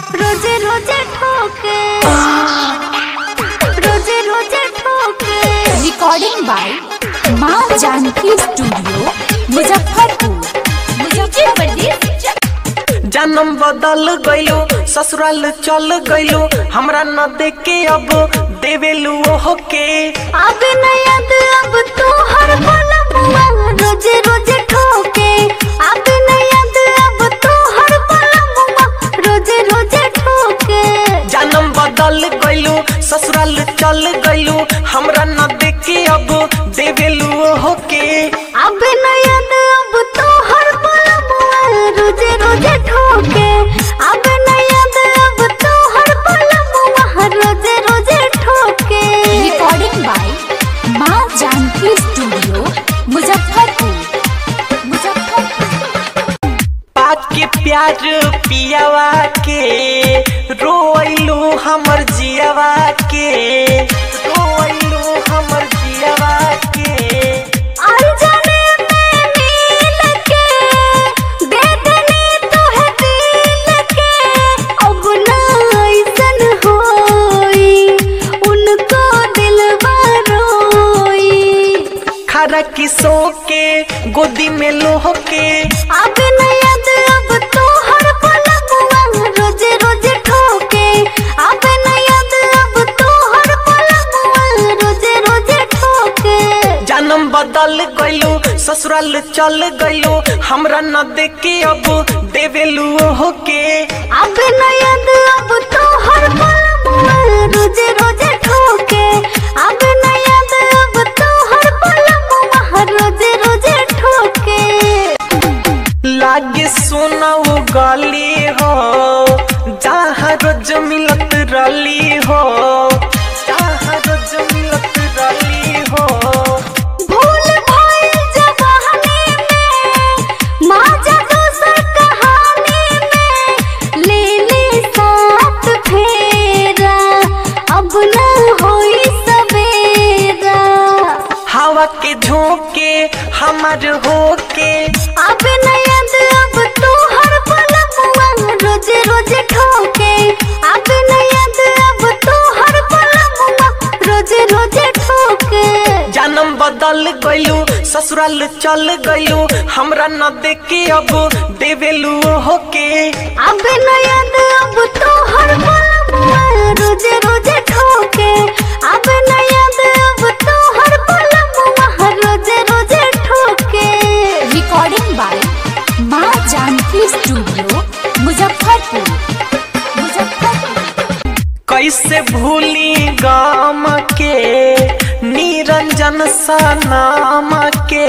रोजे रोजे ठोके रोजे रोजे ठोके रिकॉर्डिंग बाय माँ जानकी स्टूडियो मुजफ्फरपुर मुजफ्फरपुर जन्म बदल गइलो ससुराल चल गइलो हमरा न देखे अब देवेलू ओहो के अब न याद अब तो हर पल बुआ रोजे रोजे ठोके अब न याद अब तो हर पल बुआ रोजे रोजे ठोके जन्म बदल गइलो ससुराल चल गइलो हमरा न देखे अब देवेलू ओहो के अब न याद अब तो हर पल बुआ रोजे रोजे ठोके अब न याद अब तो हर पल बुआ रोजे रोजे ठोके रिकॉर्डिंग बाय माँ जानकी स्टूडियो मुजफ्फरपुर मुजफ्फरपुर पाक के प्यार पियावा के रोइलू हमर जियावा के रोइलू हमर जियावा के अनजाने में नील के दे देने तो है दिल के अब ना ऐसन होई उनको दिलवा रोई खरा किसो के गोदी में लोह के अब न याद अब तो हर पल बुआ रोजे रोजे ठोके अब न याद अब तो हर पल बुआ रोजे रोजे ठोके जन्म बदल गइलो ससुराल चल गइलो हमरा न देखे अब देवेलू ओहो के अब न याद अब तो हर पल बुआ रोजे रोजे ठोके अब न याद अब तो हर पल बुआ रोजे रोजे ठोके लागे सोना वो गली हो जहाँ रोज मिलत रली हो जहाँ रोज मिलत रली हो भूल भइल जवानी में माजा दोसर कहानी में ले ले साथ फेरा अब न होई सवेरा हवा के झोंके हमार होके अब न याद अब तो हर पल बुआ रोजे रोजे ठोके अब न याद अब तो हर पल बुआ रोजे रोजे ठोके जन्म बदल गइलू ससुराल चल गइलू हमरा न देखे अब देवेलू ओहो के अब न याद अब तो हर पल बुआ रोजे रोजे ठोके अब न याद अब तो हर पल बुआ रोजे रोजे ठोके रिकॉर्डिंग बाय माँ जानकी स्टूडियो मुजफ्फरपुर मुजफ्फरपुर कैसे भूली गाम के निरंजन सा नाम के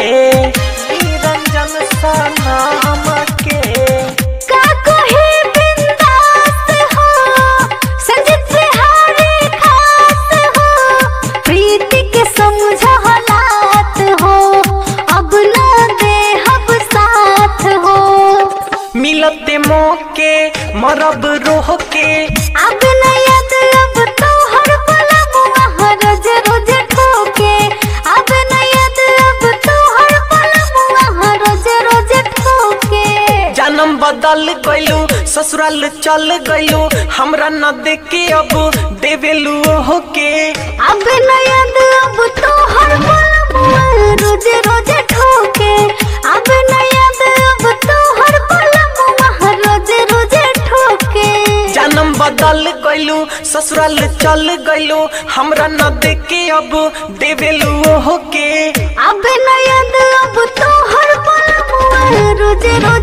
निरंजन सा नाम के का कोई बिंदास हो संजित बिहारी खास हो प्रीति के समझ हालात हो अब न दे हब साथ हो मिलते मौके मरब रोह के अब न याद अब तो हर पल बुआ रोज रोज ठोके अब न याद अब तो हर पल बुआ रोज रोज ठोके जन्म बदल गइलू ससुराल चल गइलू हमरा न देखे अब देवेलू ओहो के अब न याद अब तो हर पल बुआ रोजे रोजे ठोके अब न याद अब तो हर पल बुआ रोजे रोजे ठोके जन्म बदल गइलू ससुराल चल गइलू हमरा न देखे अब देवेलू ओहो के अब न याद अब तो हर पल बुआ रोजे रोजे